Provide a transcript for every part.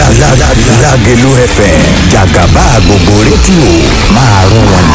Lágelú FM jàgàbá gbogbo rédíò máa rún wọn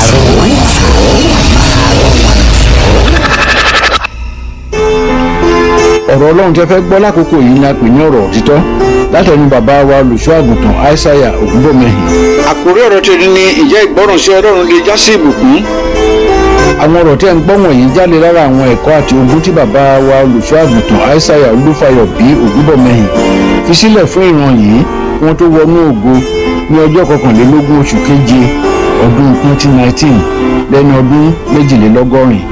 ọ̀rọ̀ ọlọ́run tẹ́ fẹ́ gbọ́ lákòókò yìí ni a pè ní ọ̀rọ̀ òtítọ́ látẹnu bàbá wa olùṣọ́ àgùntàn aishaiya ògúnbọ̀mẹ́hìn. àkórí ọ̀rọ̀ tẹ̀lé ni ìjẹ́ ìgbọ́ràn sí ọlọ́run lè já sí ìbùkún. àwọn ọ̀rọ̀ tẹ́ ń gbọ́ wọ̀nyí jáde lára àwọn ẹ̀kọ́ àti ogún tí bàbá wa olùṣọ́ àgùntàn aishaiya olúfayọ bí ògúnbọ̀mẹ́hìn fi sílẹ̀ fún ìran yìí kí wọ́n tó wọnú ògo ní ọjọ́ kọkànlélógún oṣù keje ọdún 2019 lẹ́ni ọdún méjìlélọ́gọ́rin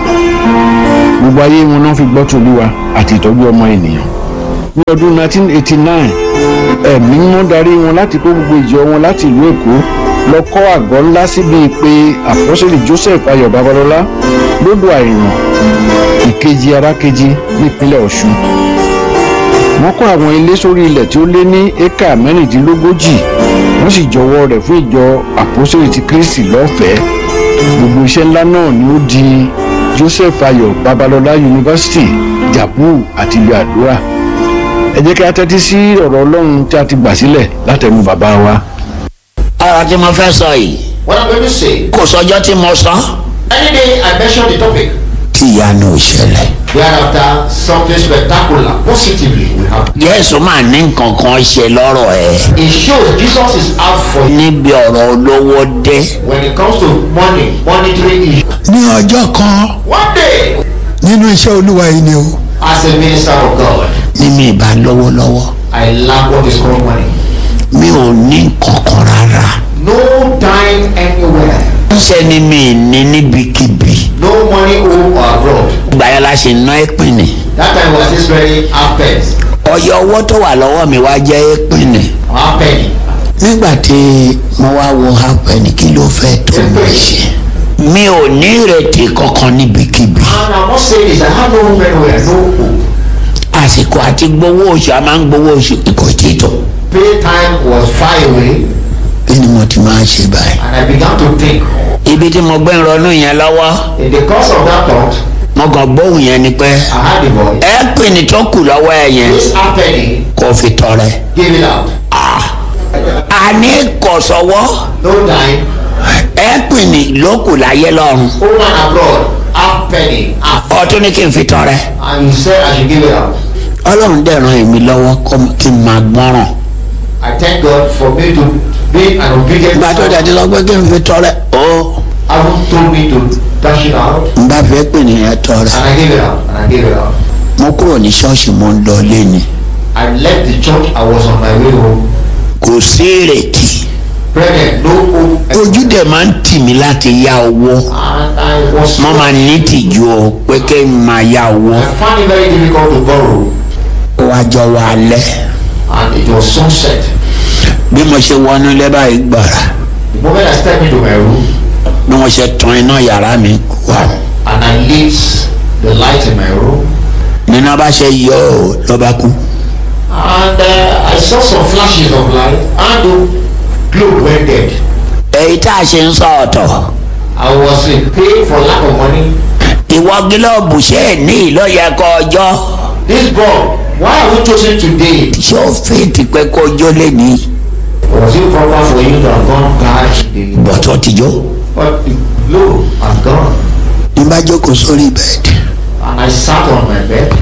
gbogbo ayé wọn náà fi gbọ́ tòlúwa àti ìtọ́jú ọmọ ènìyàn. ní ọdún 1989 ẹ̀mí mímọ́ darí wọn láti kó gbogbo ìjọ wọn láti ìlú èkó lọ kọ́ àgọ́ ńlá síbi pé àpọ́sẹ̀lì joseph ayọ̀ babalọ́lá lódò àìràn ìkejì arákejì nípínlẹ̀ ọ̀ṣun. wọ́n kọ́ àwọn ilé sórí ilẹ̀ tí ó lé ní éka mẹ́rìndínlógójì wọ́n sì jọwọ́ rẹ̀ fún ìjọ àpọ́sẹ̀lì ti kristi lọ́fẹ̀ẹ́ gbogbo iṣẹ́ ńlá náà ni ó di joseph ayọ̀ babalọ́lá yunifásitì jabu àti ìlú àdúrà ẹ jẹ́ kí a tẹ́tí sí ọ̀rọ̀ ọlọ́run tí a ti gbà sílẹ̀ látẹnu bàbá wa. ọ̀rọ̀ tí mo fẹ́ sọ yìí What I'm going to say, kò sọjọ́ tí mo sọ. any day I mention the topic, tí ìyanu ò ṣẹlẹ̀. thereafter something spectacular, positively will happen. jésù máa ní nǹkan kan ṣe lọ́rọ̀ ẹ̀. It shows Jesus is out for you níbi ọ̀rọ̀ olówó dé. when it comes to money, monetary issues. ní ọjọ́ kan One day, nínú iṣẹ́ olúwa yìí ni o as a minister of God, ní mi ìbá lówó lọ́wọ́. I lack what is called money. mi ò ní nǹkan kan rárá. No time anywhere. ṣé ni mi ní níbikíbi. No money home or abroad. gbàyà la ṣe ná ìpínì. That time was this very half pence, ọyọ owó tó wà lọ́wọ́ mi wá jẹ́ ìpínì. half penny. nígbà tí mo wá wo hapẹ́ni kí ló fẹ́ tó mi ṣe. mi ò ní ìrètí kankan níbikíbi. And I must say this, I have no home anywhere, no home. àsìkò àti gbowó oṣù a máa ń gbowó oṣù kò tí ì tó. Pay time was far away, kí ni mo ti máa ṣe báyìí. and I began to think. ibi tí mo gbé ń ronú yẹn lọ́wọ́ In the course of that thought, mo kàn gbóhùn yẹn ni pé I had a voice. ẹ pè ní tó kù lọ́wọ́ ẹ yẹn This half penny, kò fi tọrẹ. give it out. àní kò sọ́wọ́ No time. ẹ pè ní ló kù láyé lọ́run Home and abroad, half penny, half. ọtún ní kí n fi tọrẹ. And you said I should give it out. ọlọ́run dẹ̀ ràn èmi lọ́wọ́ kó- kí n máa gbọ́ràn. I thank God for me to be an obedient ìgbà tó son. dẹ̀ ti lọ pé kí n fi tọrẹ. ó Haven't told me to dash it out, n bá fẹ́ pè ní ẹ tọrẹ. and I gave it out, and I gave it out. mo kúrò ní ṣọ́ọ̀ṣì mo ń lọ lé ni. I left the church. I was on my way home. kò sí ìrètí. Brethren, no hope. ojú dẹ̀ máa ń tì mí láti yá owó. And I was. mo máa ní tìjú o pé kí n máa yá owó. I found it very difficult to borrow, ó wá jọ wá alẹ́. and it was sunset. bí mo ṣe wọnú ilé báyìí gbàrà The moment I stepped into my room, bí mo ṣe tan iná yàrá mi wá and I lit the light in my room, nínú bá ṣe yọ ọ́ ló bá kú. and uh, I saw some flashes of light, and the globe went dead. èyí tá a ṣe ń sọ ọ̀tọ̀ I was in pain for lack of money. ìwọ gílọ́ọ̀bù ṣe é ní ìlọ́yẹ̀kọ ọjọ́ This bulb, why have you chosen today? ṣé ó fèètì pé kó jó lé ní Was it proper for you to have gone back today? bọ̀tọ̀ ti jó. But the globe has gone, ní bá jókòó sórí bẹ́ẹ̀dì and I sat on my bed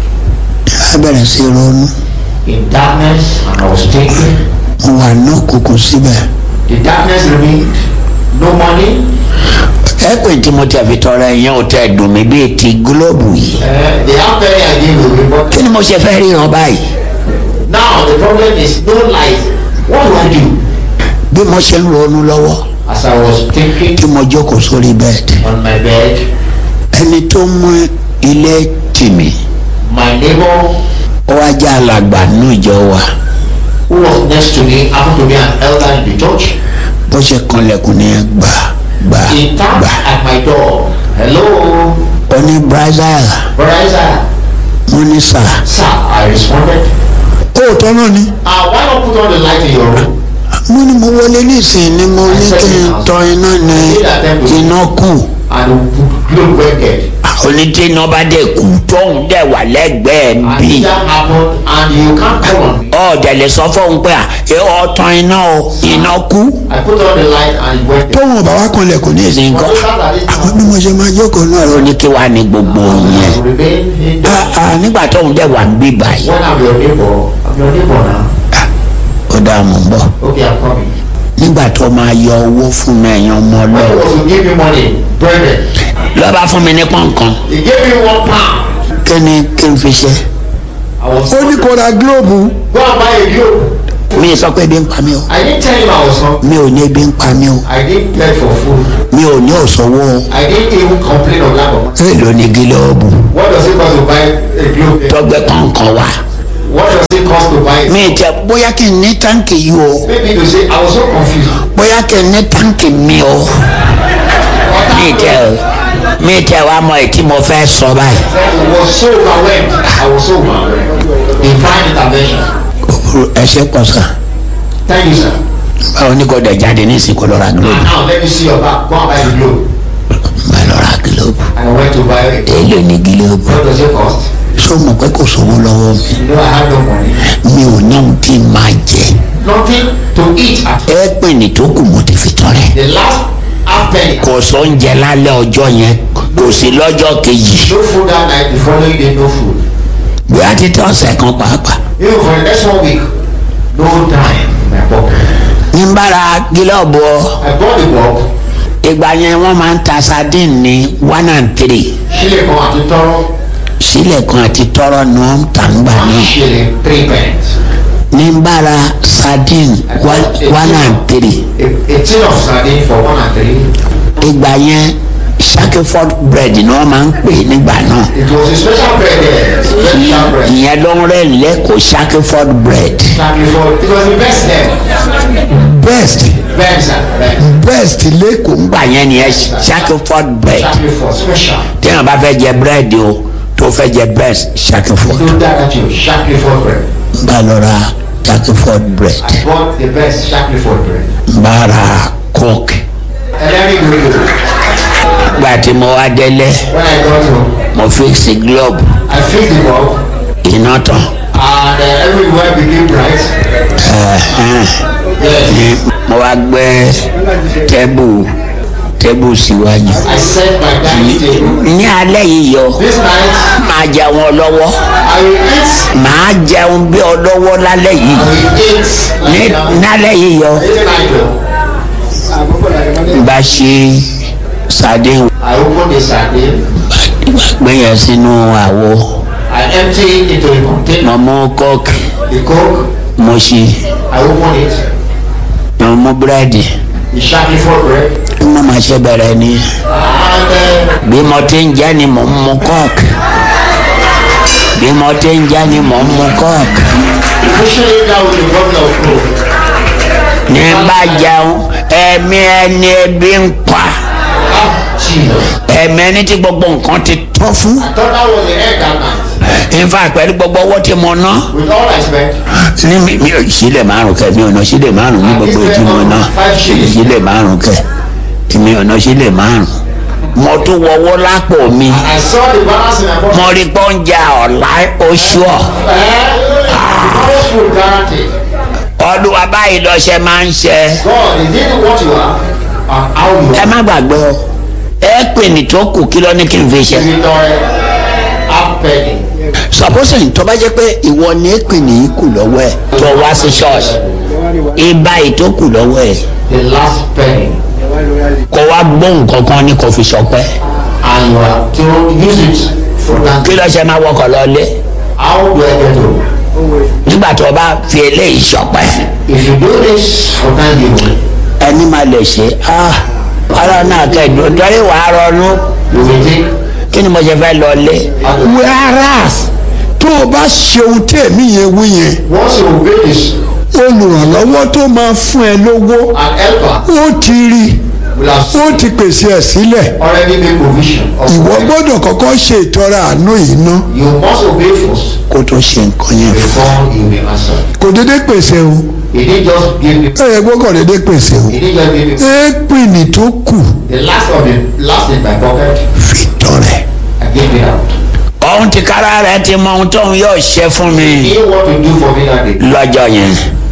á bẹ̀rẹ̀ sí ronú in darkness, and I was thinking. mo wà náà kúkú síbẹ̀. The darkness remained. No money. ẹ pé tí mo ti àfi tọrọ ẹ̀yàn ò tẹ́ dùn mí bíi ti gílọ́ọ̀bù yìí. Uh, the half penny I gave away, but kí ni mo ṣe fẹ́ ríran báyìí. now the problem is no light. What do I do? bí mo ṣe ń ronú lọ́wọ́ As I was thinking tí mo jókòó sórí bẹ́ẹ̀dì. on my bed, ẹni tó mú ilé tì mí my neighbor ó wá jẹ́ alàgbà nínú ìjọ wa who was next to me happened to be an elder in the church. bó ṣe kanlẹ̀kùn ní gbà gbà He tapped gbà at my door. Hello, ó ní brazil brother Isaiah. mo ní sà Sir, I responded. òótọ́ náà ni Uh, why not put on the light in your room? mo ní mo wọlé nísìnyí ni mo ní kí n tọ iná ní iná kù And the globe went dead. onítẹ̀nà bá dẹ̀ kú tóun dẹ̀ wà lẹ́gbẹ̀ẹ́ and bí if that happen and you can't call on me ọ̀dẹ̀lẹ̀ sọ fóun pé à ẹ ọ̀tàn iná o iná kú I put on the light and it went there. tóun ọba wa kanlẹ̀ kò ní ìsìn nǹkan But look at it àwọn now. bí mo ṣe máa jókòó náà ó rọ ní kí wàá ní gbogbo yẹn I remain in the Ah, ah, nígbà tóun dẹ̀ wà ń bí báyìí when I'm your neighbor I'm your neighbor now ó dáa mọ̀ ń bọ̀ okay I'm coming nígbà tó máa yọ owó fún mi ẹ̀yàn ọmọ when he ọlọ́run was to give me money brethren lọ́ba fún mi ní pọ̀nkan he gave me one pound kí ni kí n fi ṣe I was ó ní kó ra gílóòbù go and buy a globe mi sọ pé ebi ń pa mí o I didn't tell him I was hungry mi ò ní ebi ń pa mí o I didn't beg for food mi ò ní òṣòwò o I didn't even complain of lack of money èlò ní gílóòbù what does it cost to buy a globe there? tọgbẹ kọ̀ọ̀kan wá what does it cost to buy it mi tẹ bóyá kí n ní táǹkì yìí o maybe to say I was so confused bóyá kí n ní táǹkì mi o mi tẹ mi tẹ wá mọ ètí mo fẹ́ sọ báyìí I was so overwhelmed I was so overwhelmed divine intervention òfurufú ẹsẹ pọ̀ sàn thank you sir báwo ní kò dẹ̀ jáde ní ìsìnkú lọ́ra gílóòbù and now let me see your back go and buy the globe bá lọ́ra gílóòbù and I went to buy it èlò ní gílóòbù what does it cost sọ mọ̀ pé kò sówó lọ́wọ́ mi you know I had no money mi ò ní ohun tí n máa jẹ nothing to eat at ẹ pè ní tó kù mo ti fi tọrẹ the last half penny kò sóúnjẹ lálẹ́ ọjọ́ yẹn kò sí lọ́jọ́ kejì no food that night the following day no food bí a ti tẹ ọ̀sẹ̀ kan pàápàá even for the next one week no dime in my pocket ní n bára gílọ́ọ̀bù ọ I bought the bulb ìgbà yẹn wọ́n máa ń ta sardine ní one and three ṣílẹ̀ kan àti tọ́rọ́ sílẹ̀ kan àti tọ́rọ́ ni wọ́n ń tà ń gbà one náà shilling three pence ní n bára sardine one one and three a a tin of sardine for one and three ìgbà yẹn shackleford bread ni wọ́n máa ń pè nígbà náà it was a special bread there special bread ìyẹn ló ń rẹ̀ lẹ́kọ̀ọ́ shackleford bread thank you for it was the best there best best sir best best lẹ́kọ̀ọ́ ìgbà yẹn ni ẹ shackleford bread thank you for special téèyàn bá fẹ́ jẹ búrẹ́dì o tó fẹ́ jẹ best shackleford do that at you Shackley for bread bá lọ ra shackleford bread I bought the best Shackley for bread bá ra coke ẹlẹ́rìí gbogbo gbà tí mo wá délé when I got home mo fix globe I fixed the bulb iná tán and uh, everywhere became bright yes mo wá gbé tẹ́bù tẹ́bù síwájú I set my dining table ní alẹ́ yìí yọ this night máa jẹun ọlọ́wọ́ I will eat máa jẹun bí ọlọ́wọ́ lálẹ́ yìí I will eat ní nálẹ́ yìí yọ this night o bá ṣe sardine I open the sardine gbé yẹn sínú àwo I empty it into the container mo mú coke the coke mo ṣe I open it mo mú búrẹ́dì the Shackley for bread mo máa ṣe bẹ̀rẹ̀ ni and uh, bí mo ti ń jẹ́ ni mo ń mu coke bí mo ti ń jẹ́ ni mo ń mu coke pushing it down with a bottle of coke ní bá jẹun ẹ̀mí ẹni ebi ń pa ah Jesus ẹ̀mí ẹni tí gbogbo nǹkan ti tọ́ fún I thought that was the end that night in fact pẹ̀lú gbogbo owó tí mo ná with all I spent ní mi mi ò sílẹ̀ márùn kẹ mi ò ná sílẹ̀ márùn ní gbogbo ètí mo ná sílẹ̀ márùn kẹ mi ò ná sílẹ̀ márùn mo tún wọwọ́ lápò mi I saw the balance in my pocket mo rí pọ́njà ọ̀la oṣù ọ̀ eh tomorrow's food guaranteed ọdún wa báyìí lọ́sẹ̀ máa ń ṣe God is it what you are and how you ẹ are má gbàgbé o ẹ pè ní tó kù kí ló ní kí n fi ṣe is it all half penny supposing tó bá jẹ́ pé ìwọ ní èpè ní kù lọ́wọ́ ẹ̀ tó wá sí ṣọ́ọ̀ṣì ibà ètò kù lọ́wọ́ ẹ̀ the last penny kó wá gbóhùn kankan ní kò fi ṣọpẹ́ and you are to use it for that kí ló ṣe máa wọkọ̀ lọ́lé how do I get home nígbà tó o bá fi eléyìí ṣọpẹ́ if you do this for thanksgiving ẹni máa lè ṣe ah ọ̀rọ̀ náà kẹ́ẹ̀dùn torí wàá rọnú you will think kí ni mo ṣe fẹ́ lọlé whereas tó o bá ṣe ohun tí èmi yẹn wí yẹn once you obey this olùrànlọ́wọ́ tó máa fún ẹ lówó an helper ó ti rí will have ó ti pèsè ẹ̀ sílẹ̀ already made provision of ìwọ money. gbọ́dọ̀ kọ́kọ́ ṣe ìtọ́ra àánú yìí ná you must obey first kó tó ṣe nǹkan yẹn fún before you be answered kò dédé pèsè o he didn't just give me ẹ yẹ gbọ́kọ̀ dédé pèsè o he didn't just give me éèpìnì tó kù the last of the last in my pocket fi tọrẹ I gave it out. òun ti kára rẹ̀ ti mọ ohun tóun yóò ṣe fún mi He knew what to do for me that day. lọ́jọ́ yẹn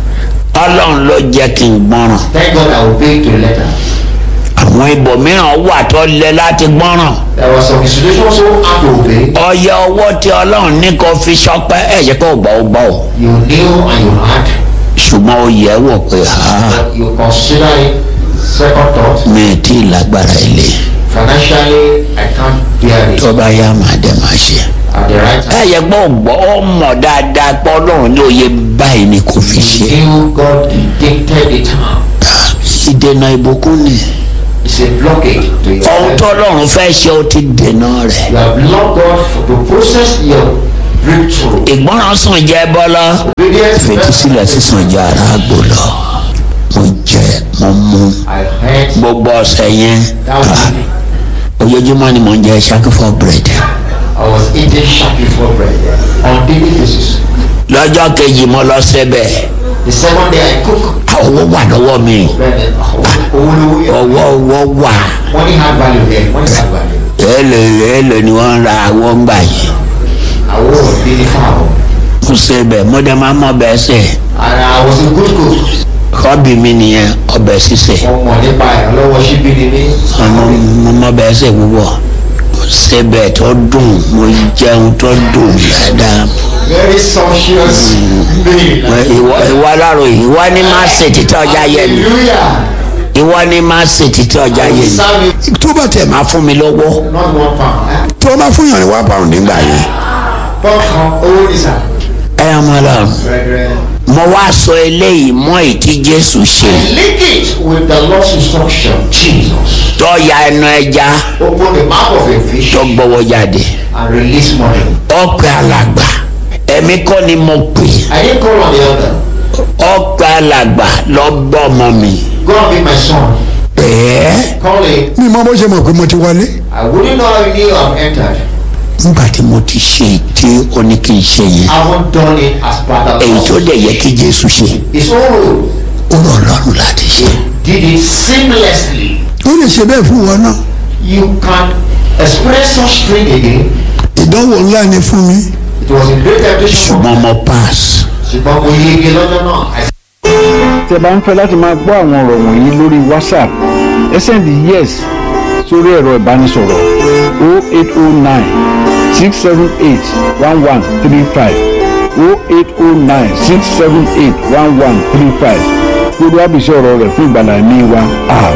ọlọ́run ló jẹ́ kí n gbọ́ràn Thank God I obeyed to the letter. àwọn ibòmíràn wà tó lẹ láti gbọ́ràn There was some situations so hard to obey. ọyẹ ọwọ́ tí ọlọ́run ní kó fi sọpẹ́ ẹ̀ ṣe kó gbọ́ ó gbọ́ ó You knew and you had. ṣùgbọ́n ó yẹ wò pé ha But you consider it second thought. mi ì tí ì lágbára ilé Financially, I can't bear it. tó bá yá màá dẹ̀ máa ṣe. At the right ẹ time. yẹ gbọ́ gbọ́ ọ mọ̀ dáadáa pé ọlọ́run ní òye báyìí ni kò fi ṣe. You knew God dictated the time. ìdènà ìbùkún ni It's a blockage to your ohun life. tó ọlọ́run fẹ́ ṣe ó ti dènà rẹ̀. You have blocked God for, to process your breakthrough. ìgbọràn sàn jẹ́ bọ́lá Obedience. fetísílẹ̀ sísàn jẹ́ aráàgbò lọ. mo jẹ mo mú I heard gbogbo ọ̀sẹ̀ yẹn that was me. ojoojúmọ́ ni mo ń jẹ ṣáàkì for bread. I was eating sharp before bread on daily basis. lọ́jọ́ kejì mo lọ síbẹ̀ The second day I cook owó wà lọ́wọ́ mi bread. Owolowo. ọwọ́ ọwọ́ wà Money had value there. Money had value. èlò èlò ni wọ́n ń ra àwọn ń gbà yìí. I was really far. mo síbẹ̀ mo dẹ̀ máa mọ ọbẹ̀ ṣe And I was a good cook. họ́bì mi nìyẹn ọbẹ̀ ṣíṣe Mo mọ̀ nípa ìrànlọ́wọ́ ṣíbí ni mí. mo mo mọ ọbẹ̀ ṣe púpọ̀ mo síbẹ̀ tó dùn mo jẹun tó dùn dáadáa Very sumptuous meal. ìwọ ìwọ alárò ìwọ ní má ṣe títí ọjà yẹ mi Hallelujah. ìwọ ní má ṣe títí ọjà yẹ mi Serve it tó bá tẹ̀ má fún mi lọ́wọ́ not one pound. tó bá fún yàn ní one pound nígbà yẹn Pọ́ọ̀kan owó ní sà. ẹ ọmọ lọ Brethren. mo wá sọ eléyìí mọ ìtí jésù ṣe Link it with the Lord's instruction. Jesus. tó ya ẹnu ẹja Open the mouth of a fish tó gbọ́wọ́ jáde and release money. ọpẹ alàgbà ẹ̀mí kọ́ ni mo pè I didn't call on the other. ọpẹ alàgbà lọ bọ́ ọmọ mi Go and be my son. bẹ́ẹ̀ Call him. mi mọ bó ṣe mọ̀ pé mo ti wọlé I wouldn't know how you knew I've entered. nígbà tí mo ti ṣe tí ó ní kí n ṣe yẹn I haven't done it as part of èyí tó dẹ̀ yẹ kí jésù ṣe It's all ó rọ̀ lọ́rùn láti ṣe did it seamlessly. ó lè ṣe bẹ́ẹ̀ fún wọn náà You can experience such thing again. ìdánwò ńlá ni fún mi It was a great temptation. ṣùgbọ́n mo pass ṣùgbọ́n mo yege lọ́jọ́ náà. I tẹ́ bá ń fẹ́ láti máa gbọ́ àwọn ọ̀rọ̀ wọ̀nyí lórí whatsapp ẹ sẹ́ndì yes sórí ẹ̀rọ ìbánisọ̀rọ̀ 0809 678 1135 0809 678 1135 lórí àbísí ọ̀rọ̀ rẹ̀ fún ìgbàlá ẹ̀mí wa. àmín.